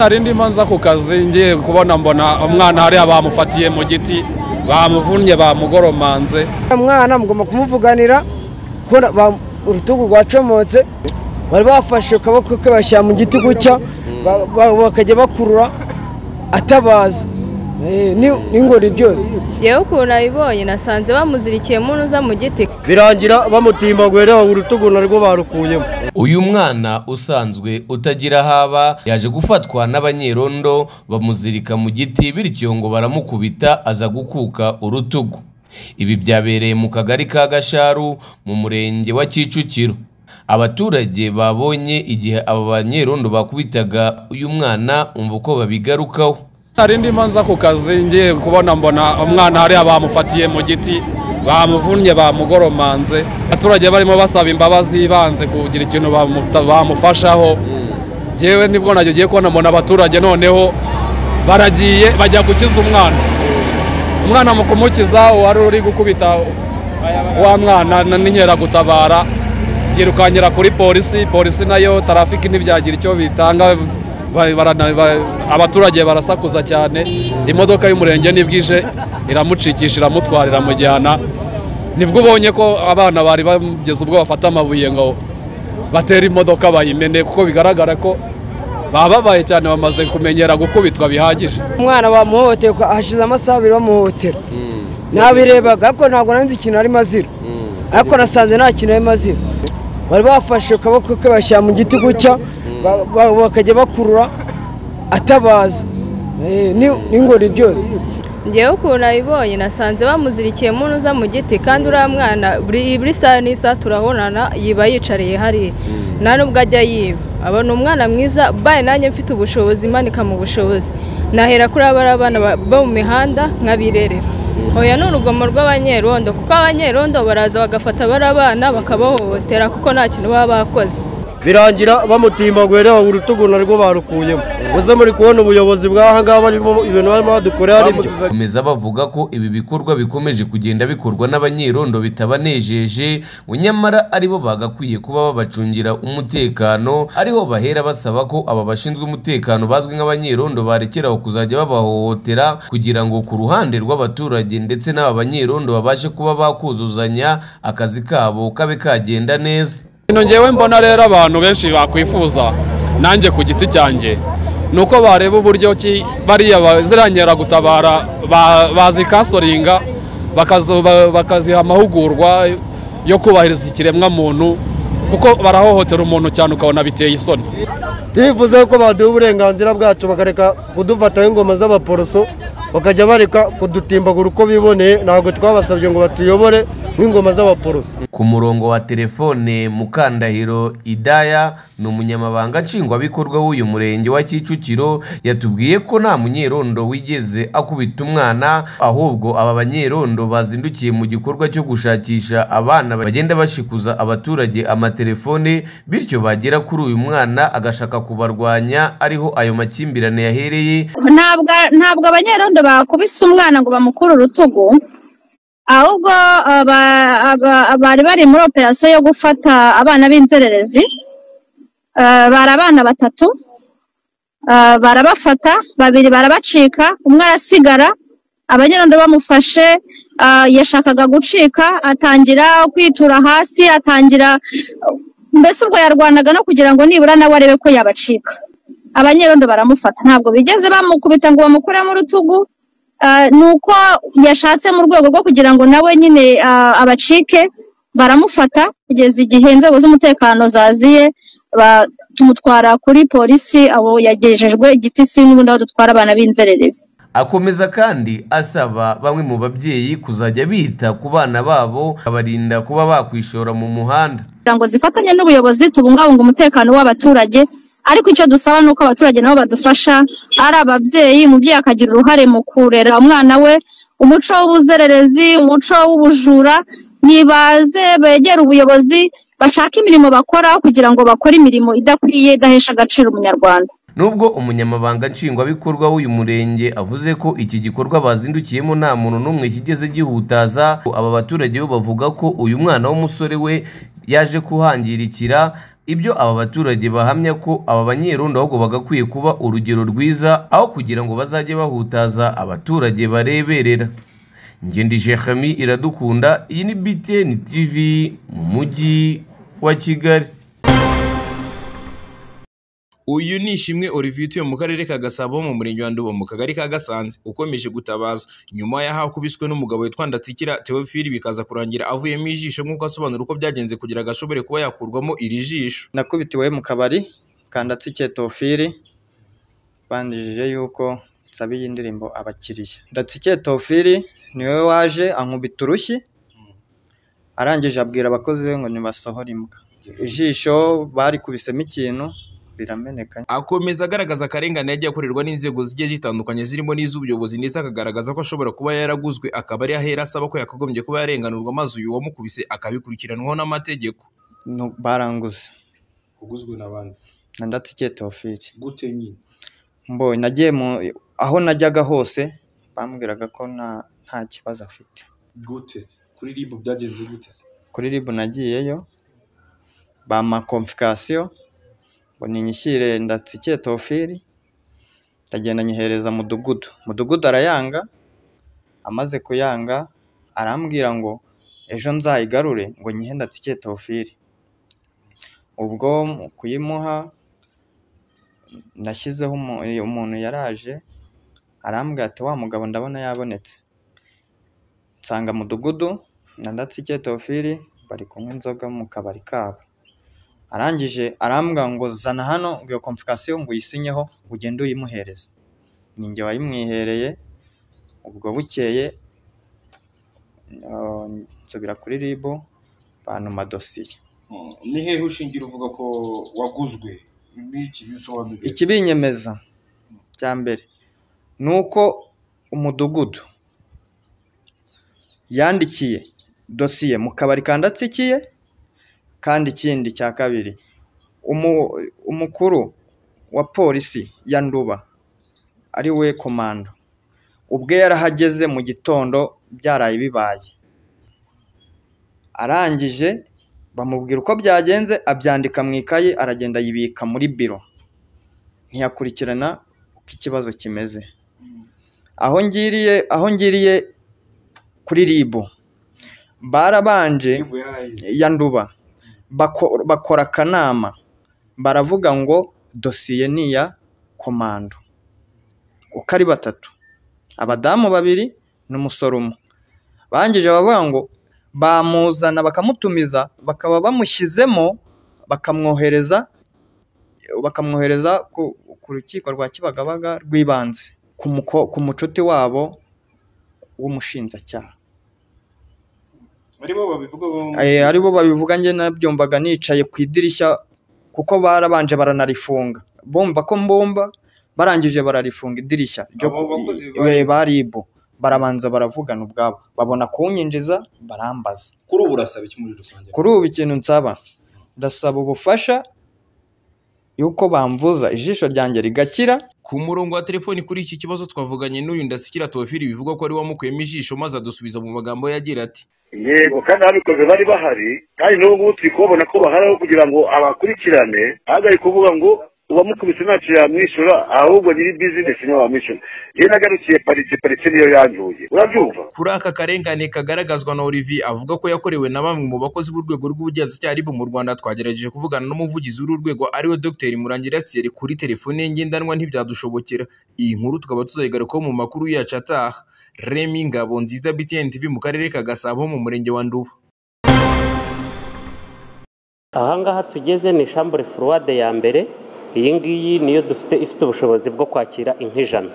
narindi manza ku kazi ngiye kubona mbona umwana hariya bamufatiye mu giti bamuvunnye bamugoromanze umwana mugomba kumuvuganira kuko ba- urutugu rwacomotse bari bafashe akaboko ke bashyira mu giti gutya ba- ba- bakajya bakurura atabaza Eh, ni- n'ingori byose yewe ukuntu abibonye nasanze bamuzirikiyemo unuza mu giti birangira bamutimbaguye reba urutugu narwo barukuyemo uyu mwana usanzwe utagira haba yaje gufatwa n'abanyerondo bamuzirika mu giti bityo ngo baramukubita aza gukuka urutugu ibi byabereye mu kagari ka gasharu mu murenge wa kicukiro abaturage babonye igihe aba banyerondo bakubitaga uyu mwana umva uko babigarukaho narindi manza ku kazi ngiye kubona mbona umwana hariya bamufatiye mu giti bamuvunnye bamugoromanze abaturage barimo basaba imbabazi ibanze kugira ikintu bamuta- bamufashaho ngewe nibwo nabyo ngiye kubona mbona abaturage noneho baragiye bajya gukiza umwana umwana mu kumukiza uwari uri gukubita wa mwana na- n'inkeragutabara yirukankira kuri polisi polisi nayo tarafiki ntibyagira icyo bitanga ba- barana- ba- abaturage barasakuza cyane imodoka y'umurenge n'ibwije iramucikisha iramutwara iramujyana nibwo ubonye ko abana bari bageze ubwo bafata amabuye ngo batera imodoka bayimene kuko bigaragara ko bababaye cyane bamaze kumenyera gukubitwa bihagije umwana bamuhohoteye uko hashize amasaha abiri bamuhotera nabirebaga ariko ntabwo nanze ikintu arimo azira ariko nasanze nta kintu arimo azira bari bafashe akaboko ke bashyira mu giti gutya ba- ba- bakajya bakurura atabaza Eh, ni- n'ingori byose ngewe ukuntu abibonye nasanze bamuzirikiyemo unuza mu giti kandi uriya mwana buri buri saha n'isaha turabonana yiba yicariye hariya nta nubwo ajya yiba aba ni umwana mwiza baye nanjye mfite ubushobozi imanika mu bushobozi nahera kuri abariya bana ba- bo mu mihanda nk'abirerera oya ni urugomo rw'abanyerondo kuko abanyerondo baraza bagafata abariya bana bakabahohotera kuko nta kintu baba bakoze birangira bamutimbaguye reba urutugu narwo barukuyemo muze muri kubona ubuyobozi bw'aha ngaha barimo ibintu barimo badukorera ari byo Bakomeza bavuga ko ibi bikorwa bikomeje kugenda bikorwa n'abanyerondo bitabanejeje ngo nyamara aribo bagakwiye kuba babacungira umutekano ariho bahera basaba ko aba bashinzwe umutekano bazwi nk'abanyerondo barekeraho kuzajya babahohotera kugira ngo ku ruhande rw'abaturage ndetse n'aba banyerondo babashe kuba bakuzuzanya akazi kabo kabe kagenda neza ino ngewe mbona rero abantu benshi bakwifuza nanjye ku giti cyanjye ni uko bareba uburyo ki bariya ba- ziriya nkeragutabara ba- bazikasoringa bakazo- ba- bakaziha amahugurwa yo kubahiriza ikiremwamuntu kuko barahohotera umuntu cyane ukabona biteye isoni turifuza ko baduha uburenganzira bwacu bakareka kudufataho ingoma z'abaporoso bakajya bareka kudutimbagura uko biboneye ntabwo twabasabye ngo batuyobore nk'ingoma z'abaporoso Ku murongo wa telefone Mukandahiro Idaya ni umunyamabanga nshingwabikorwa w'uyu murenge wa Kicukiro yatubwiye ko nta munyerondo wigeze akubita umwana ahubwo aba banyerondo bazindukiye mu gikorwa cyo gushakisha abana bagenda bashikuza abaturage amatelefone bityo bagera kuri uyu mwana agashaka kubarwanya ariho ayo makimbirane yahereye ntabwo ntabwo abanyerondo bakubise umwana ngo bamukure urutugu ahubwo aba- aba- bari bari muri operasiyo yo gufata abana b'inzererezi Eh, bari abana batatu Eh, barabafata babiri barabacika umwe arasigara abanyerondo bamufashe eh, yashakaga gucika atangira kwitura hasi atangira mbese ubwo yarwanaga no kugira ngo nibura nawe arebe ko yabacika abanyerondo baramufata ntabwo bigeze bamukubita ngo bamukuremo urutugu Ah, ni uko yashatse mu rwego rwo kugira ngo nawe nyine ah, abacike baramufata kugeza igihe inzego z'umutekano zaziye ba- tumutwara kuri polisi aho yagejejwe igitisi n'ubundi aho dutwara abana b'inzererezi Akomeza kandi asaba bamwe mu babyeyi kuzajya bita ku bana babo bakabarinda kuba bakwishora mu muhanda. kugira ngo zifatanye n'ubuyobozi tubungabunga umutekano w'abaturage ariko icyo dusaba ni uko abaturage nabo badufasha ari ababyeyi umubyeyi akagira uruhare mu kurera umwana we umuco w'ubuzererezi umuco w'ubujura nibaze begere ubuyobozi bashake imirimo bakora kugira ngo bakore imirimo idakwiye idahesha agaciro umunyarwanda Nubwo umunyamabanga nshingwabikorwa w'uyu murenge avuze ko iki gikorwa bazindukiyemo nta muntu n'umwe kigeze gihutaza, aba baturage bo bavuga ko uyu mwana w'umusore we yaje kuhangirikira ibyo aba baturage bahamya ko aba banyerondo ahubwo bagakwiye kuba urugero rwiza aho kugira ngo bazajye bahutaza abaturage bareberera ngende jehami iradukunda iyi ni btn tv mu mujyi wa kigali uyu ni ishimwe Olivier utuye mu karere ka Gasabo mu murenge wa Nduba mu kagari ka Gasanze ukomeje gutabaza nyuma y'aho akubiswe n'umugabo witwa Ndatsikira Theophile bikaza kurangira avuyemo ijisho nk'uko asobanura uko byagenze kugira ngo ashobore kuba yakurwamo iri jisho nakubitiwe mu kabari kandatsikiye tofiri banjije yuko nsabiye indirimbo abakiriya ndatsikiye tofiri niwe waje ankubita urushyi arangije abwira abakozi be ngo nibasohore imbwa ijisho barikubisemo ikintu birameneka akomeza agaragaza akarengane yagiye akorerwa n'inzego zigiye zitandukanye zirimo n'iz'ubuyobozi ndetse akagaragaza ko ashobora kuba yaraguzwe akaba ari ahera asaba ko yakagombye kuba yarenganurwa maze uyu wamukubise akabikurikiranwaho n'amategeko Nu- baranguze uguzwe na bande na ndatsikiye tofiri gute nyine mbonye nagiye mu aho najyaga hose bambwiraga ko nta nta kibazo afite gute kuri rib byagenze gute se kuri ribu nagiyeyo bampa komfikasiyo ngo ninyishyire ndatsikiye tofiri ndagenda nyihereza mudugudu mudugudu arayanga amaze kuyanga arambwira ngo ejo nzayigarure ngo nyihe ndatsikiye tofiri ubwo mu kuyimuha nashyizeho umu- umuntu yaraje arambwira ati wa mugabo ndabona yabonetse nsanga mudugudu na ndatsike teofili bari kunywa inzoga mu kabari kabo arangije arambwira ngo zana hano ngo iyo komfikasiyo ngo uyisinyeho ngo ugende uyimuhereze ni njye wayimwihereye ubwo bukeye uh, nsubira kuri ribu bantuma dosiye ni hehe ushingira uvuga ko waguzwe ibi iki bisobanuriye ikibinyemeza cya mbere ni uko umudugudu yandikiye dosiye mu kabari kandatsikiye kandi ikindi cya kabiri umu- umukuru wa polisi ya nduba ari we komando ubwe yarahageze mu gitondo byaraye bibaye arangije bamubwira uko byagenze abyandika mu ikayi aragenda yibika muri biro ntiyakurikirana uko ikibazo kimeze aho ngiriye aho ngiriye kuri ribu barabanje Ribu yahaye. ya nduba bako- bakora akanama baravuga ngo dosiye ni iya komando uko ari batatu abadamu babiri n'umusore umwe bangije bavuga ngo bamuzana bakamutumiza bakaba bamushyizemo bakamwohereza bakamwohereza ku, ku rukiko rwa kibagabaga rw'ibanze ku, muko- ku mucuti wabo w'umushinjacyaha barimo babivuga bo- Eh, ari bo babivuga njye nabyumvaga nicaye ku idirishya kuko barabanje baranarifunga bomba ko mbomba barangije bararifunga idirishya ryo Abo bakozi ku- eh, ba ribu barabanza baravugana ubwabo babona kunyinjiza barambaza kuri ubu urasaba iki muri rusange kuri ubu ikintu nsaba ndasaba ubufasha yuko bamvuza ijisho ryanjye rigakira ku murongo wa telefoni kuri iki kibazo twavuganye n'uyu ndasikira Theophile bivugwa ko ari wamukuyemo ijisho maze adusubiza mu magambo yagira ati yego kandi ababikoze bari bahari kandi n'ubu ngubu turi kubabona ko baharaho kugira ngo abakurikirane ahagarike kuvuga ngo uwamukubise ntacyo yamwishyura ahubwo nyiri bizinesi niwe wamwishyura iyo nagarukiye parite parite niyo yanjuye urabyumva kuri aka karengane kagaragazwa na Olivier avuga ko yakorewe na bamwe mu bakozi b'urwego rw'ubugenzacyaha RIB mu Rwanda twagerageje kuvugana n'umuvugizi w'uru rwego ariwe Dr Murangira Thierry kuri telefone ye ngendanwa ntibyadushobokera iyi nkuru tukaba tuzayigarukaho mu makuru yacu ataha Remy Ngabonziza BTN TV mu karere ka Gasabo mu murenge wa Nduba aha ngaha tugeze ni shambure furuwade ya mbere iyi ngiyi niyo dufite ifite ubushobozi bwo kwakira inka ijana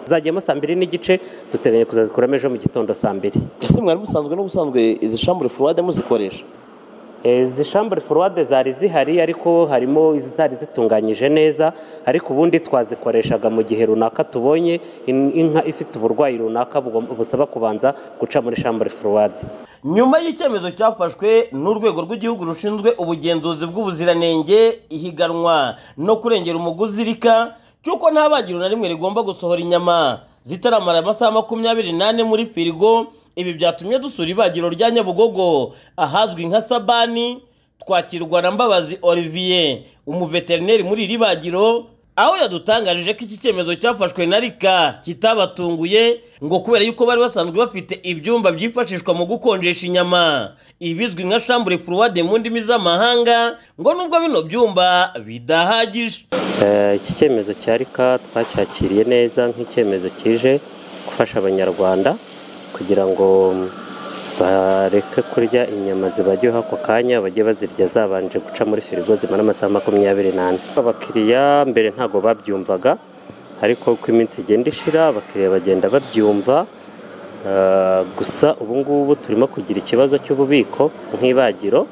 zagiyemo saa mbiri n'igice duteganya kuzazikuramo ejo mu gitondo saa mbiri ese mwari musanzwe n'ubusanzwe izi shambure furuwade muzikoresha Eh, izi shambure furuwade zari zihari ariko harimo izitari zitunganyije neza ariko ubundi twazikoreshaga mu gihe runaka tubonye in- inka ifite uburwayi runaka bugom- busaba kubanza guca muri shambure furuwade nyuma y'icyemezo cyafashwe n'urwego rw'igihugu rushinzwe ubugenzuzi bw'ubuziranenge ihiganwa no kurengera umuguzi rika cy'uko nta bagiro na rimwe rigomba gusohora inyama zitaramara amasaha makumyabiri n'ane muri firigo ibi byatumye dusura ibagiro rya nyabugogo ahazwi nka sabani twakirwa na mbabazi olivier umuveterineri muri iri bagiro aho yadutangarije ko iki cyemezo cyafashwe na rika kitabatunguye ngo kubera yuko bari basanzwe bafite ibyumba byifashishwa mu gukonjesha inyama ibizwi nka shambure furuwade mu ndimi z'amahanga ngo nubwo bino byumba bidahagije Eh, iki cyemezo cya rika twacyakiriye neza nk'icyemezo kije gufasha abanyarwanda kugira ngo bareke kurya inyama zibajyeho ako kanya bajye bazirya zabanje guca muri firigo zimara amasaha makumyabiri n'ane abakiriya mbere ntabwo babyumvaga ariko uko iminsi igenda ishira abakiriya bagenda babyumva Eh, gusa ubu ngubu turimo kugira ikibazo cy'ububiko nk'ibagiro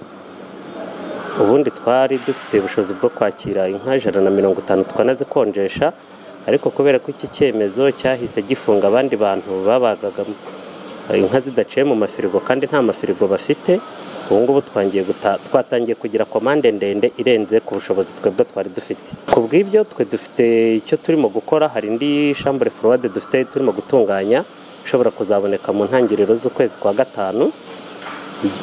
ubundi twari dufite ubushobozi bwo kwakira inka ijana na mirongo itanu twanazikonjesha ariko kubera ko iki cyemezo cyahise gifunga abandi bantu babagaga inka zidaciye mu mafirigo kandi nta mafirigo bafite ubu ngubu twangiye guta- twatangiye kugira komande ndende irenze ku bushobozi twebwe twari dufite ku bw'ibyo twe dufite icyo turimo gukora hari indi shambure forowade dufite turimo gutunganya ishobora kuzaboneka mu ntangiriro z'ukwezi kwa gatanu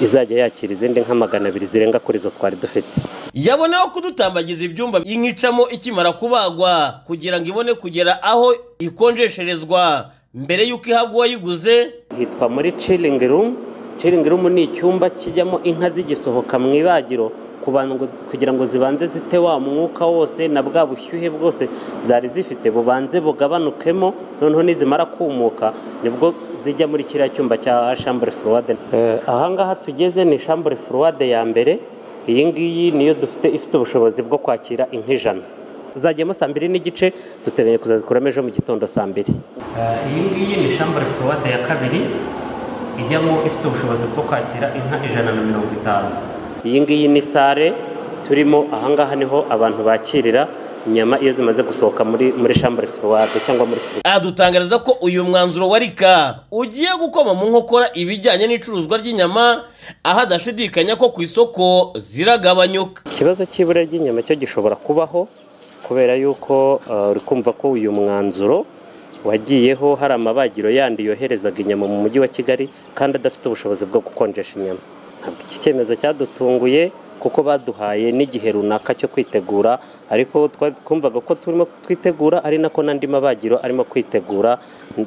izajya yakira izindi nka magana abiri zirenga kuri izo twari dufite yaboneho kudutambagiza ibyumba inka icamo ikimara kubagwa kugira ngo ibone kugera aho ikonjesherezwa mbere y'uko ihabwa uwayiguze hitwa muri chilling room chilling room ni icyumba kijyamo inka zigisohoka mu ibagiro ku bantu ngo- kugira ngo zibanze zite wa mwuka wose na bwa bushyuhe bwose zari zifite bubanze bugabanukemo noneho nizimara kumuka nibwo zijya muri kiriya cyumba cya shambure forowade ahangaha tugeze ni shambure forowade ya mbere iyi ngiyi niyo dufite ifite ubushobozi bwo kwakira inka ijana zagiyemo saa mbiri n'igice duteganya kuzazikuramo ejo mu gitondo saa mbiri iyi ngiyi ni shambure forowade ya kabiri ijyamo ifite ubushobozi bwo kwakira inka ijana na mirongo itanu iyi ngiyi ni sare turimo ahangaha niho abantu bakirira inyama iyo zimaze gusohoka muri muri shambure forowade cyangwa muri firigo adutangariza ko uyu mwanzuro wa rika ugiye gukoma mu nkokora ibijyanye n'icuruzwa ry'inyama aho adashidikanya ko ku isoko ziragabanyuka ikibazo cy'ibura ry'inyama cyo gishobora kubaho kubera yuko eh, uri kumva ko uyu mwanzuro wagiyeho hari amabagiro yandi yoherezaga inyama mu mujyi wa kigali kandi adafite ubushobozi bwo gukonjesha inyama ntabwo iki cyemezo cyadutunguye kuko baduhaye n'igihe runaka cyo kwitegura ariko twari twumvaga ko turimo twitegura ari nako n'andi mabagiro arimo kwitegura n-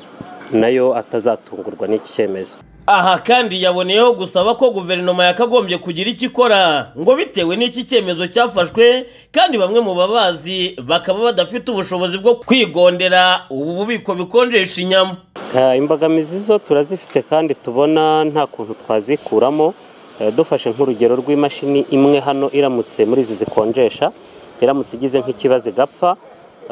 nayo atazatungurwa n'iki cyemezo aha kandi yaboneyeho gusaba ko guverinoma yakagombye kugira icyo ikora ngo bitewe n'iki cyemezo cyafashwe kandi bamwe mu babazi bakaba badafite ubushobozi bwo kwigondera ubu bubiko bikonjesha inyama Eh, imbogamizi zo turazifite kandi tubona nta kuntu twazikuramo Eh, dufashe nk'urugero rw'imashini imwe hano iramutse muri izi zikonjesha iramutse igize nk'ikibazo igapfa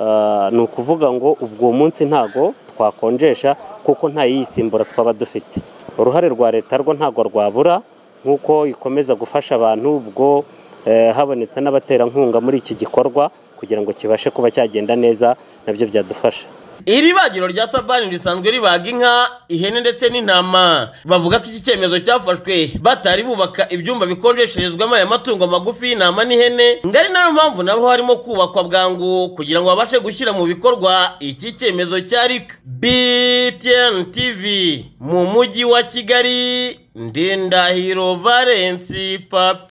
eh, ni ukuvuga ngo ubwo uwo munsi ntago twakonjesha kuko nta yiyisimbura twaba dufite uruhare rwa leta rwo ntago rwabura nk'uko ikomeza gufasha abantu ubwo eh, habonetse n'abaterankunga muri iki gikorwa kugira ngo kibashe kuba cyagenda neza nabyo byadufasha iri bagiro rya sabani risanzwe ribaga inka ihene ndetse n'intama bavuga ko iki cyemezo cyafashwe batari bubaka ibyumba bikonjesherezwamo aya matungo magufi y'intama n'ihene ngo ari nayo mpamvu nabo harimo kubakwa bwangu kugira ngo babashe gushyira mu bikorwa iki cyemezo cya rika btn tv mu mujyi wa kigali ndindahiro valensi papi